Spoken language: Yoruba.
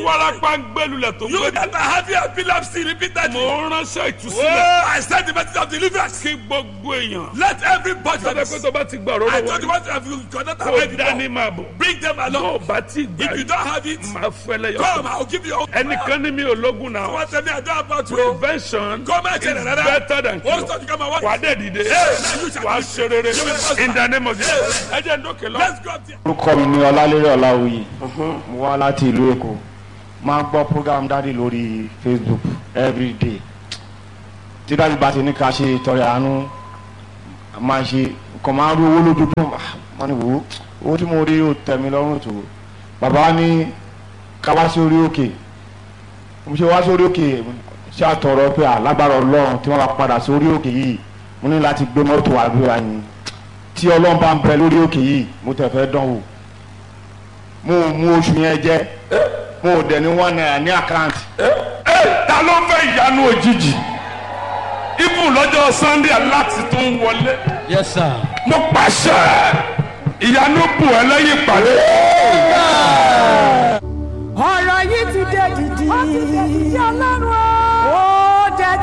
wárápá ń gbẹlulẹ̀ tó You gbẹ. that are having epilepsy repeatedly. mo ránṣẹ́ Oh, ìtúsílẹ̀ I said the message of deliverance. kí gbogbo èèyàn. Let everybody. sọ́dọ̀ pé tó bá ti gbà I rọ́rọ́ told you wọlé what have you cannot have kó it dání before. máa bọ̀. Bring them tó o along. bá ti gbà If you don't have it, máa fẹ́ lẹ́yọ̀. come. I'll give you. ẹnìkan ní mi ò lógun náà. What tell me I don't about you. prevention Come and is tell another. better than What's cure. that you come and wà á what? dẹ̀ dìde now you shall wà á do. ṣe rere You will prosper. in the name of Jesus. ẹ jẹ́ ndókè lọ. Let's go up there. orúkọ mi ni ọlálérè ọláwuyì mo wá láti ìlú èkó máa ń gbọ́ program dáàdi lórí facebook everyday tí dáàdi bá ti ní ká ṣe ìtọrẹ àánú máa ṣe kàn máa ń rí owó lójoojúmọ́ máa ní wò ó owó tí mo rí ó tẹ́ mi lọ́rùn tó bàbá wa ní ká wá sí orí òkè mo ṣe wá sí orí òkè ṣé àtọ̀rọ̀ pé alágbára ọlọ́run tí wọ́n bá padà sí orí òkè yìí mo ní láti gbé mọ́tò àdúrà yìí tí ọlọ́run bá ń bẹ lórí òkè yìí mo tẹ̀ fẹ́ dán wò mo ò mú oṣù yẹn jẹ mo ò dẹ̀ ní one naira ní àkáǹtì ẹ ta ló fẹ́ ìyanu òjijì ibù lọ́jọ́ sunday aláti tó ń wọlé Yes, sir. mo pàṣẹ ìyanu bù ẹ lẹ́yìn ìpàdé. ọ̀rọ̀ yìí ti dé dìdì. ó ti dé dìdì ọlọ́run o.